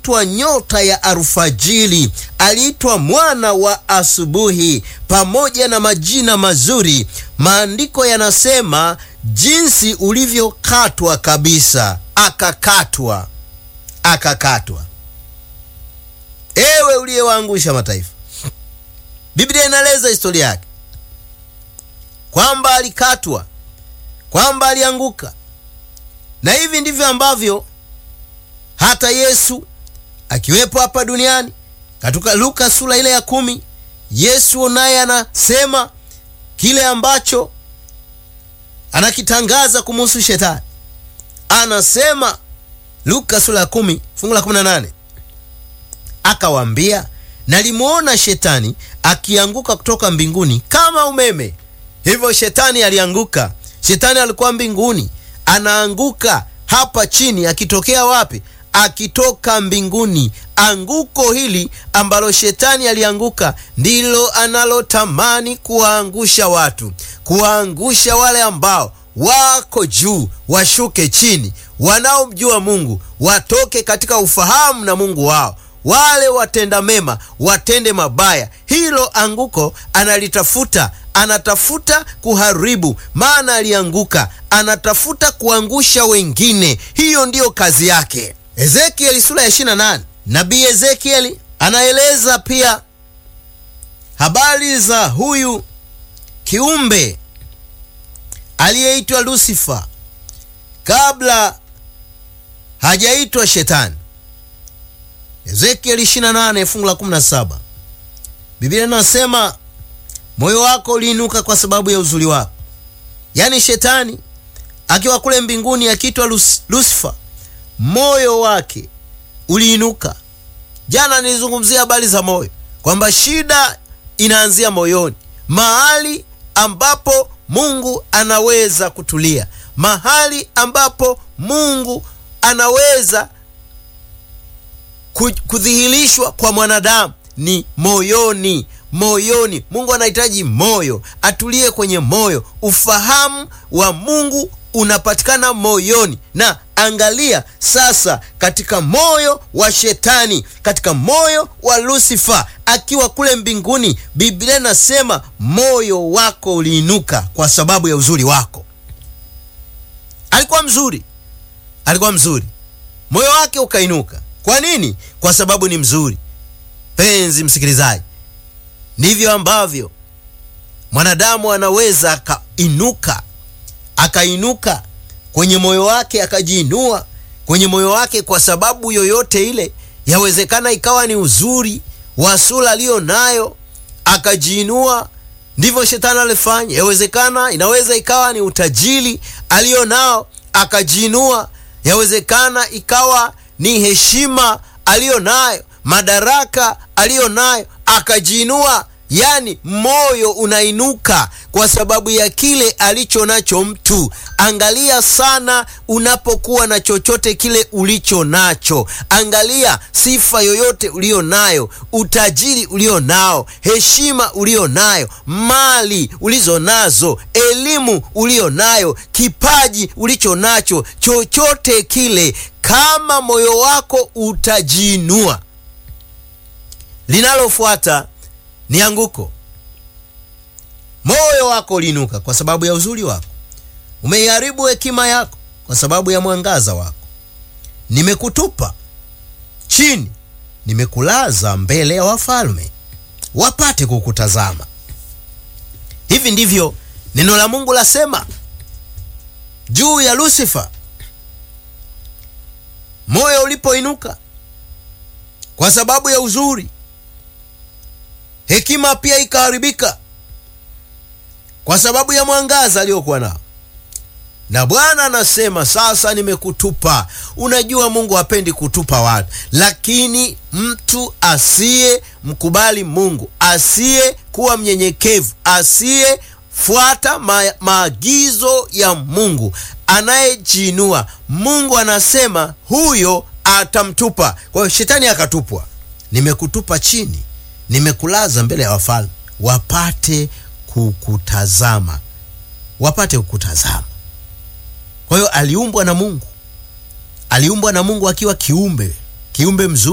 aliitwa nyota ya alfajiri, aliitwa mwana wa asubuhi, pamoja na majina mazuri. Maandiko yanasema jinsi ulivyokatwa kabisa, akakatwa, akakatwa. Ewe uliyewaangusha mataifa, Biblia inaeleza historia yake kwamba alikatwa, kwamba alianguka, na hivi ndivyo ambavyo hata Yesu akiwepo hapa duniani katika Luka sura ile ya kumi, Yesu naye anasema kile ambacho anakitangaza kumuhusu shetani. Anasema Luka sura ya kumi fungu la kumi na nane akawaambia, nalimwona shetani akianguka kutoka mbinguni kama umeme. Hivyo shetani alianguka. Shetani alikuwa mbinguni, anaanguka hapa chini. Akitokea wapi? Akitoka mbinguni. Anguko hili ambalo shetani alianguka ndilo analotamani kuwaangusha watu, kuwaangusha wale ambao wako juu, washuke chini, wanaomjua Mungu watoke katika ufahamu na Mungu wao wale watenda mema watende mabaya. Hilo anguko analitafuta, anatafuta kuharibu, maana alianguka, anatafuta kuangusha wengine. Hiyo ndiyo kazi yake. Ezekieli sura ya 28, nabii Ezekieli anaeleza pia habari za huyu kiumbe aliyeitwa Lusifa kabla hajaitwa Shetani. Ezekieli 28 fungu la 17, Biblia inasema moyo wako uliinuka kwa sababu ya uzuri wako. Yaani shetani akiwa kule mbinguni akiitwa Lusifa, moyo wake uliinuka. Jana nilizungumzia habari za moyo, kwamba shida inaanzia moyoni, mahali ambapo Mungu anaweza kutulia, mahali ambapo Mungu anaweza kudhihirishwa kwa mwanadamu ni moyoni. Moyoni, Mungu anahitaji moyo, atulie kwenye moyo. Ufahamu wa Mungu unapatikana moyoni. Na angalia sasa, katika moyo wa shetani, katika moyo wa Lusifa akiwa kule mbinguni, Biblia inasema moyo wako uliinuka kwa sababu ya uzuri wako. Alikuwa mzuri, alikuwa mzuri, moyo wake ukainuka. Kwa nini? Kwa sababu ni mzuri. Penzi msikilizaji, ndivyo ambavyo mwanadamu anaweza akainuka, akainuka kwenye moyo wake, akajiinua kwenye moyo wake kwa sababu yoyote ile. Yawezekana ikawa ni uzuri wa sura aliyo nayo, akajiinua. Ndivyo shetani alifanya. Yawezekana, inaweza ikawa ni utajiri aliyo nao, akajiinua. Yawezekana ikawa ni heshima aliyo nayo, madaraka aliyo nayo, akajiinua. Yaani moyo unainuka kwa sababu ya kile alicho nacho mtu. Angalia sana unapokuwa na chochote kile ulicho nacho, angalia sifa yoyote ulio nayo, utajiri ulio nao, heshima ulio nayo, mali ulizo nazo, elimu ulio nayo, kipaji ulicho nacho, chochote kile, kama moyo wako utajiinua, linalofuata ni anguko. Moyo wako uliinuka kwa sababu ya uzuri wako, umeiharibu hekima yako kwa sababu ya mwangaza wako. Nimekutupa chini, nimekulaza mbele ya wafalme wapate kukutazama. Hivi ndivyo neno la Mungu lasema juu ya Lusifa. Moyo ulipoinuka kwa sababu ya uzuri hekima pia ikaharibika kwa sababu ya mwangaza aliyokuwa nao. Na Bwana anasema sasa, nimekutupa. Unajua, Mungu hapendi kutupa watu, lakini mtu asiye mkubali Mungu, asiye kuwa mnyenyekevu, asiyefuata ma maagizo ya Mungu, anayejiinua, Mungu anasema huyo atamtupa. Kwa hiyo shetani akatupwa. Nimekutupa chini nimekulaza mbele ya wafalme wapate kukutazama, wapate kukutazama. Kwa hiyo aliumbwa na Mungu, aliumbwa na Mungu akiwa kiumbe, kiumbe mzuri.